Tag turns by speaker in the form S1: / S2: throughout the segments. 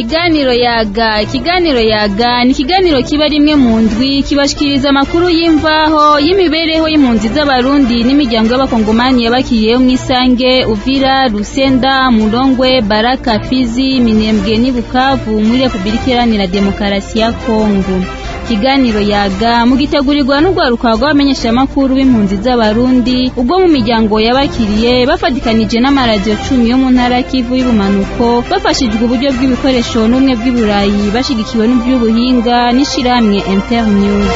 S1: ikiganiro yaga ikiganiro yaga ni ikiganiro kiba rimwe mu ndwi kibashikiriza amakuru y'imvaho y'imibereho y'impunzi z'abarundi n'imiryango y'abakongomani yabakiriyeho mu isange uvira rusenda murongwe baraka fizi minembwe n'i bukavu muri repubulika iharanira demokarasi ya kongo ikiganiro yaga mugitegurirwa n'urwaruka rw'abamenyeshamakuru b'impunzi z'abarundi ubwo mu miryango yabakiriye bafatikanije n'amaradiyo cumi yo mu ntara kivu y'ubumanuko bafashijwe uburyo bw'ibikoresho n'ubumwe bw'iburayi bashigikiwe n'iby'ubuhinga n'ishirahamwe internews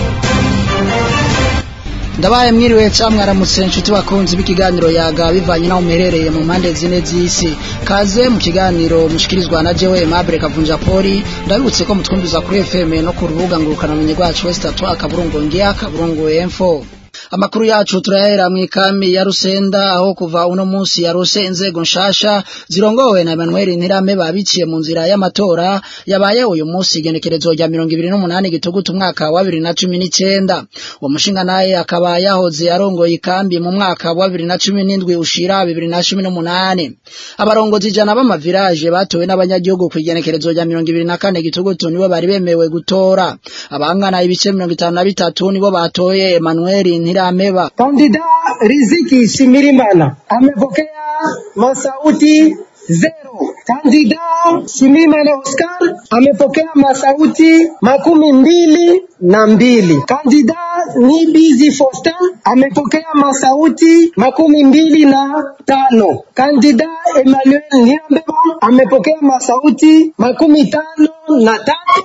S2: ndabaye mwiriwe ca mwaramutse nshuti bakunzi b'ikiganiro yaga bivanye naho muherereye mu mpande zine z'isi kaze mu kiganiro mushikirizwa na jewe Aimable Kavunja Poli ndabibutse ko mutwumviza kuri FM no ku rubuga ngurukanabumenyi rwacu West Atwa akaburungu ngia akaburungu info amakuru yacu turayahera mu ikami ya Rusenda aho kuva uno munsi yarose inzego nshasha zirongowe na Emmanuel Ntirame babiciye mu nzira y'amatora yabaye uyu munsi igenekerezo rya 28 gitugutu umwaka wa 2019 uwo mushinga naye akaba yahoze arongoye ikambi mu mwaka wa 2017 ushira 2018 abarongozi jana b'amavirage batowe n'abanyagihugu ku igenekerezo rya 24 gitugutu nibo bari bemewe gutora abangana ibice 53 nibo batoye Emmanuel Ntirameba.
S3: Kandida Riziki Shimirimana amepokea masauti zero. Kandida Shimirimana Oscar amepokea masauti makumi mbili na mbili. Kandida Nibizi Foster amepokea masauti makumi mbili na tano. Kandida Emmanuel Nirambeba amepokea masauti makumi tano na tatu.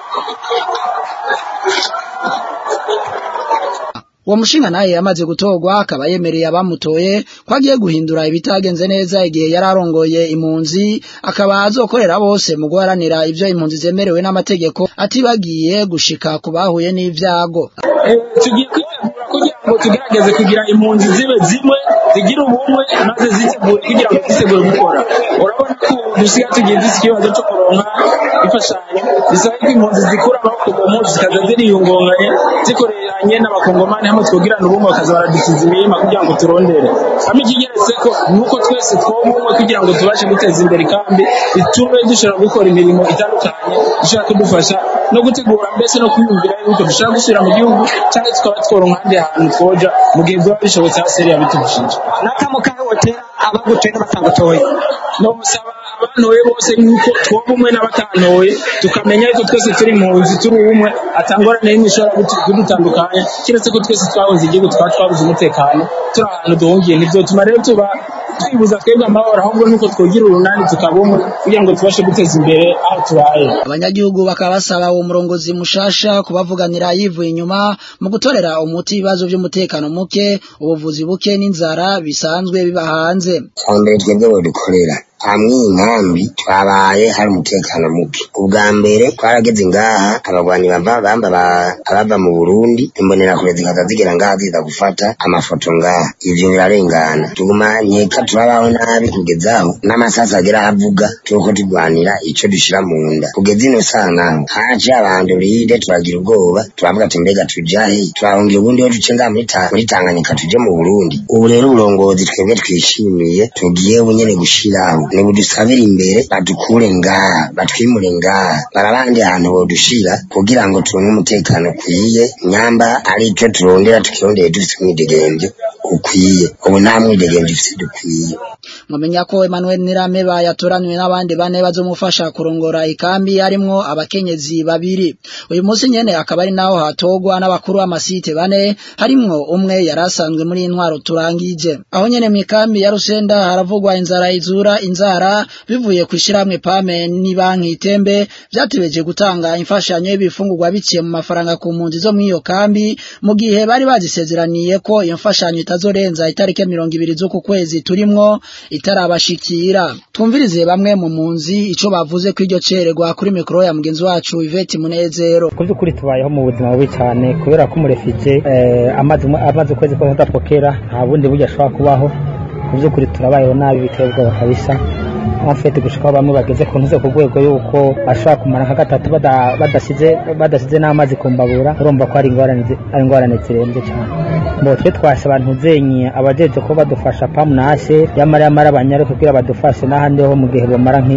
S2: uwo mushinga naye yamaze gutorwa akaba yemereye abamutoye ko agiye guhindura ibitagenze neza igihe yari arongoye impunzi akaba azokorera bose mu guharanira ibyo impunzi zemerewe n'amategeko atibagiye gushika ku bahuye n'ibyago
S4: tugiye kwitegura kugira ngo tugerageze kugira impunzi zibe zimwe zigira ubumwe maze zitegure kugira ngo zitegure gukora urabona ko dusigaye tugiye dufite ikibazo cyo kuronka imfashanyo bisaba ko impunzi zikura amaboko mu mpunzi zikaza ziriyungunganye zikoreranye n'abakongomani hamwe twogirana ubumwe bakaza baradukiza imirima kugira ngo turondere hamwe ikigeretse ko nuko twese twoba umwe kugira ngo tubashe guteza imbere ikambi bitume dushobora gukora imirimo itandukanye ishobora kudufasha no gutegura mbese no kwiyumvira yuko dushobora gusubira mu gihugu cyangwa tukaba tworonka ahandi hantu twoja mu gihe biba bishobotse hasi yari yabitubujije
S3: n'akamukahe wotera abagutoye n'abatangutoye
S4: nobusaba abantoye bose yuko twoba umwe n'abatantoye tukamenya yuko twese turi mu nzu turi umwe atangorane y'imwe ishobora kudutandukanya kiretse ko twese twabuze igihugu twaba twabuze umutekano turi ahantu duhungiye ntibyotuma rero tuba twibuza twebwe amahoro ahubwo nuko twogira urunani tukaba umwe kugira ngo tubashe guteza imbere aho tubaye
S2: abanyagihugu bakaba basaba uwo murongozi mushasha kubavuganira yivuye inyuma mu gutorera umuti ibibazo by'umutekano muke ubuvuzi buke n'inzara bisanzwe biba hanze
S5: mbere twebwe dukorera hamwe inkambi twabaye hari umutekano muke ubwa mbere twarageze ngaha abagwanyi bava bamba abava mu Burundi imbonerakure zikaza zigera ngaha ziza gufata amafoto ngaha ivyo birarengana tuguma nkeka turabaho nabi kugezaho n'amasasi agera avuga turiko turwanira ico dushira mu nda kugeza ino saa naho haje abantu ride turagira ubwoba turavuga ati mbega tujahe turahungira ubundi ho duce ngaha muri Tanganyika tuje mu Burundi ubu rero uburongozi twebwe twishimiye tugiye bunyene gushiraho nibudusabire imbere badukure ngaha batwimure ngaha barabandi ahantu bodushira kugira ngo turonke umutekano ukwiye nyamba ari ico turondera tukirondeye dufite umwidegemvyo ukwiye ubu nta mwidegemvyo dufite dukwiye
S2: mwamenya ko Emmanuel Nirameba yatoranywe n'abandi bane bazomufasha kurongora ikambi harimwo abakenyezi babiri uyu munsi nyene akaba ari naho hatogwa n'abakuru b'amasite bane harimwo umwe yarasanzwe muri intwaro turangije aho nyene mu ikambi ya Rusenda haravugwa inzara izura inzara bivuye kwishyiramwe pame ni banki itembe byatebeje gutanga imfashanyo y'ibifungurwa biciye mu mafaranga ku mpunzi zo mw'iyo kambi mu gihe bari bazisezeraniye ko iyo mfashanyo itazorenza itariki mirongo ibiri z'uku kwezi turimwo itarabashikira twumvirize bamwe mu mpunzi ico bavuze ko iryo cererwa kuri mikoro ya mugenzi wacu Yvette Munezero
S6: ku by'ukuri tubayeho mu buzima bubi cyane kubera ko umurefije amaze amaze ukwezi kose adapokera nta bundi buryo ashobora kubaho mu by'ukuri turabayeho nabi biteye ubwoba kabisa amfete gushikaho bamwe bageze ku ntuze ku rwego yuko bashobora kumara nka gatatu badasize badasize n'amazi ku mbabura urumva ko ari ingorane ari ingorane zirenze cyane mbo twe twashe abantu zenye abajeje ko badufasha pamu nase yamara yamara abanyare kugira badufashe n'ahandi ho mu gihe bamara nki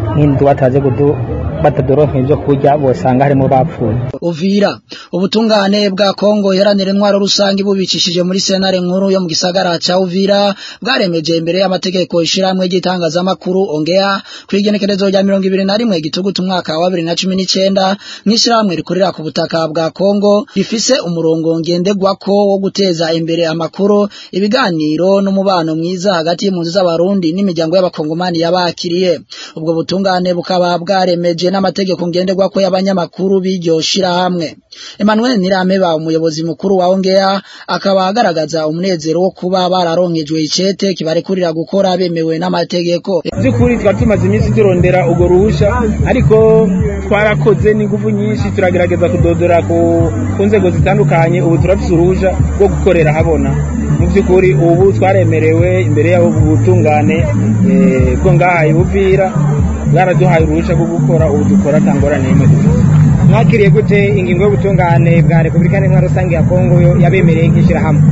S6: nk'inzu bataze kudu batadoronka ibyo kurya bosanga harimo bapfuye
S2: Uvira ubutungane bwa Kongo yaranira intwaro rusange bubicishije muri senare nkuru yo mu gisagara ca Uvira bwaremeje imbere y'amategeko ishiramwe ry'itangazamakuru ongea kwigenekerezo rya 2021 gitugutu umwaka wa 2019 n'ishiramwe rikorera ku butaka bwa Kongo rifise umurongo ngendegwako wo guteza imbere amakuru ibiganiro n'umubano mwiza hagati y'impunzi z'abarundi n'imiryango y'abakongomani yabakiriye ubwo butungane bukaba bwaremeje n'amategeko ngenderwako y'abanyamakuru b'iryo shirahamwe Emmanuel Nirameba umuyobozi mukuru wa Ongea akaba agaragaza umunezero wo kuba bararonkejwe icete kibarekurira gukora bemewe n'amategeko
S4: by'ukuri twari tumaze iminsi turondera urwo ruhusha ariko twarakoze n'ingufu nyinshi turagerageza kudodora ku ku nzego zitandukanye ubu turafise uruhusha rwo gukorera habona mu by'ukuri ubu twaremerewe imbere y'abo butungane eh, bwo ngaha ibuvira bwaraduhaye uruhusha rwo gukora ubu dukora atangorane n'imwe dufite
S7: mwakiriye gute ingingo y'ubutungane bwa repubulika n'intwaro rusange ya kongo yo yabemereye nk'ishyirahamwe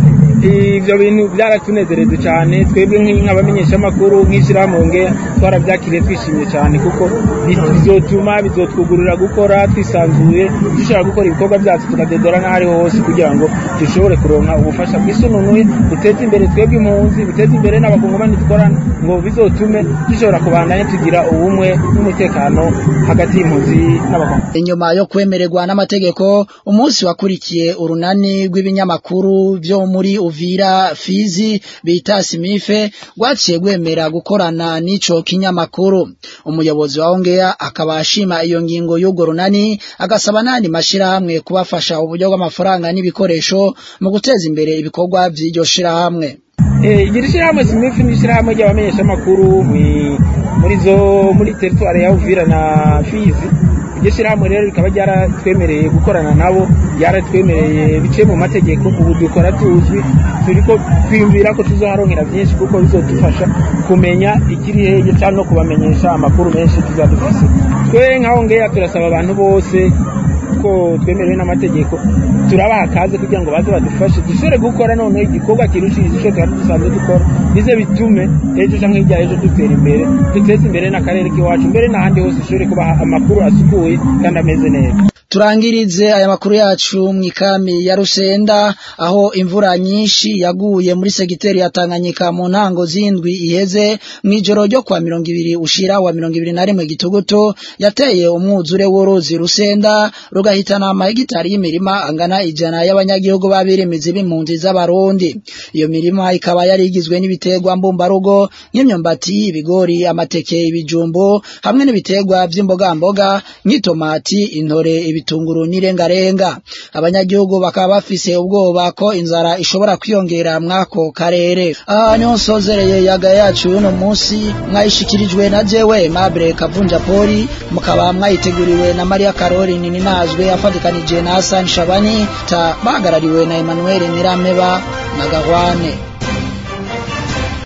S4: ivyo bintu byaratunezereje cyane twebwe nk'abamenyeshamakuru nk'ishyirahamwe ngeya twarabyakiriye twishimye cyane kuko bizotuma bizotwugurura gukora twisanzuye dushobora gukora ibikorwa byacu tukadedora n'aho ariho hose kugira ngo dushobore kuronka ubufasha bwisununuye duteze imbere twebwe impunzi duteze imbere n'abakongomani dukorana ngo bizotume dushobora kubandanya tugira ubumwe n'umutekano hagati y'impunzi n'abakongomani
S2: inyuma yo kwemererwa n'amategeko umunsi wakurikiye urunani rw'ibinyamakuru byo muri Uvira Fizi bita Simife rwaciye gwemera gukorana n'ico kinyamakuru umuyobozi wa Ongea akaba ashima iyo ngingo y'urwo runani agasaba nandi mashirahamwe kubafasha uburyo bw'amafaranga n'ibikoresho mu guteza imbere ibikorwa by'iryo shirahamwe
S4: iri shyirahamwe simifi ni ishyirahamwe ry'abamenyeshamakuru mwi- muri zo muri teritwari ya Uvira na Fizi iryo shyirahamwe rero rikaba ryaratwemereye gukorana nabo ryaratwemereye biciye mu mategeko ubu dukora tuzwi turiko twiyumvira ko tuzoharonkera byinshi kuko bizodufasha kumenya ikiri hege cyangwa no kubamenyesha amakuru menshi tuzadufise twe nkaho ngeya turasaba abantu bose ko twemerewe n'amategeko turabaha akaze kugira ngo baze badufashe dushobore gukora noneho igikorwa kirushiriza icyo twari dusanzwe dukora bize bitume ejo canke hirya ejo dutera imbere duteze imbere n'akarere k'iwacu mbere n'ahandi hose dushobore kubaha amakuru asukuye kandi ameze neza
S2: turangirize aya makuru yacu mu ikami ya Rusenda aho imvura nyinshi yaguye muri segiteri ya Tanganyika mu ntango zindwi iheze mwijoro ryo kwa mirongo ibiri ushira wa mirongo ibiri na rimwe gitugutu yateye umwuzure w'uruzi Rusenda rugahitana amahegitari y'imirima angana ijana y'abanyagihugu babirimizi b'impunzi z'abarundi iyo mirima ikaba yari igizwe n'ibiterwa mbumbarugo nk'imyumbati ibigori amateke ibijumbu hamwe n'ibiterwa by'imbogamboga nk'itomati intore ibitunguru n'irengarenga abanyagihugu bakaba bafise ubwoba ko inzara ishobora kwiyongera mwako karere aha niho nsozereye yaga yacu y'uno munsi mwayishikirijwe na jewe Mabure Kavunja Poli mukaba mwayiteguriwe na Maria Karori Nininazwe afatikanije na Hassan Shabani ta bahagarariwe na Emmanuel Nirameba na Gahwane